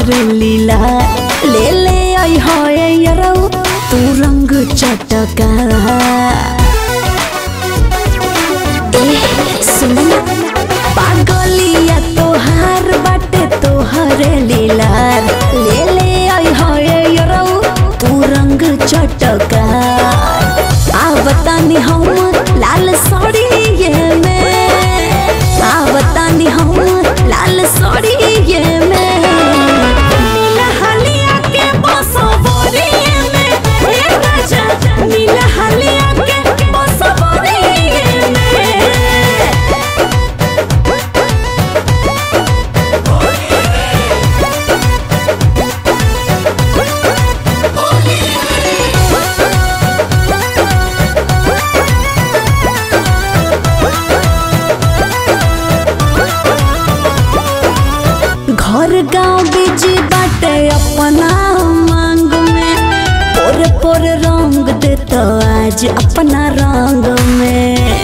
तोहर लीला ले ले आई होए यरौ तू रंग चटका ए सुन पागलिया तोहार बाटे तोहर लीला ले ले आई होए यरौ तू रंग चटका आवतानी हम लाल साड़ी में आवतानी हम लाल साड़ी में नीला हलिया के बसवरिए में हे राजा नीला हलिया के बसवरिए में घर गांव बीजी बाटे अपना मांग में पोर पोर रंग देतो आज अपना रंग में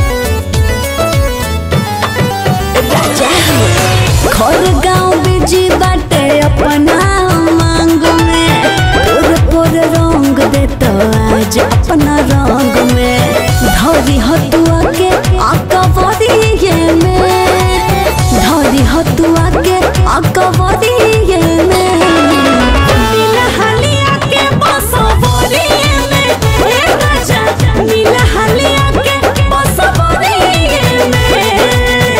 राजा घर गांव बीजी बाटे अपना मांग में पोर पोर रंग देतो आज अपना रंग में धरी हतुआ के अकबरिए में धरी हतुआ के अकबरिए में नीला हलिया के बसवरिए में हे राजा नीला हलिया के बसवरिए में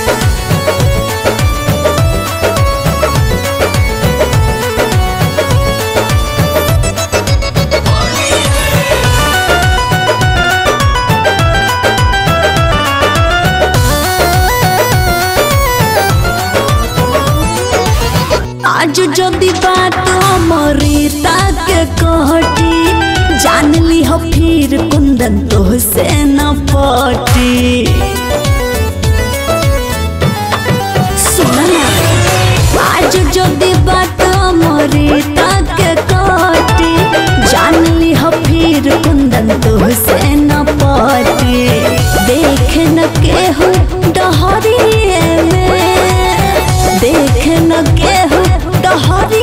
आज जदि बात अमृता के कहटी जान ली हो फिर कुंदन तो से न पटी सुना ना आज जदि बात अमृता के कहटी जान ली हो फिर कुंदन तो से न पटी देख न केहू डहरिए में देख न केहू डहरी